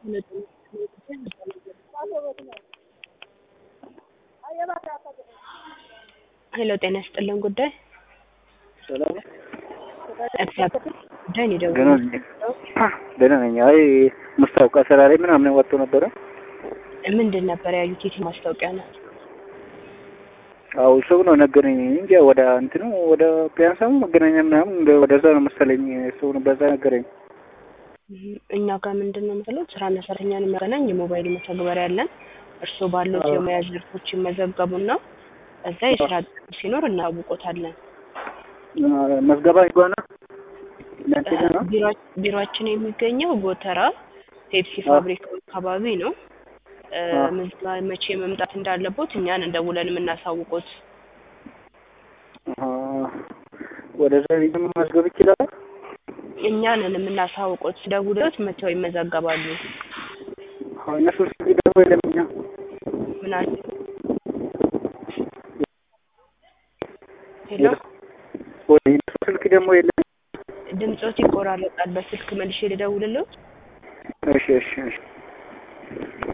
ሄሎ ጤና ይስጥልን ጉዳይ ሰላም እግዚአብሔር ጉዳይ ነው ደህና የደወልኩት። ነኝ። ደህና ነኝ። አይ ማስታወቂያ ስራ ላይ ምናምን ወጥቶ ነበረ። ምንድን ነበር ያዩት? የት ማስታወቂያ ነው? አው ሰው ነው ነገረኝ እንጂ ወደ እንትኑ ወደ ፒያሳ መገናኛ ምናምን እንደ ወደዛ ነው መሰለኝ ሰው ነው በዛ ነገረኝ። እኛ ጋር ምንድን ነው የምትለው ስራና ሰራተኛን የሚያገናኝ የሞባይል መተግበሪያ አለን። እርስዎ ባሉት አዎ። የሙያ ዘርፎች ይመዘገቡና እዛ የስራ ጥሪ ሲኖር እናውቆታለን። መዝገባ ይጓና እናንተ ጋር ነው? ቢሮ- ቢሮአችን የሚገኘው ጎተራ ፔፕሲ አዎ። ፋብሪካው አካባቢ ነው። እ፣ አዎ። ምዝጋ መቼ መምጣት እንዳለቦት እኛን እንደውለን የምናሳውቁት። አሃ። ወደዛ ሄዶ መዝገብ ይችላል። እኛንን የምናሳውቁት ደውሎት መተው ይመዘገባሉ። አዎ እነሱ ስልክ ደግሞ የለም እኛ ምን አለ? ሄሎ ወይ እነሱ ስልክ ደግሞ የለም። ድምጾት ይቆራረጣል። በስልክ መልሼ ልደውልልዎት? እሺ እሺ እሺ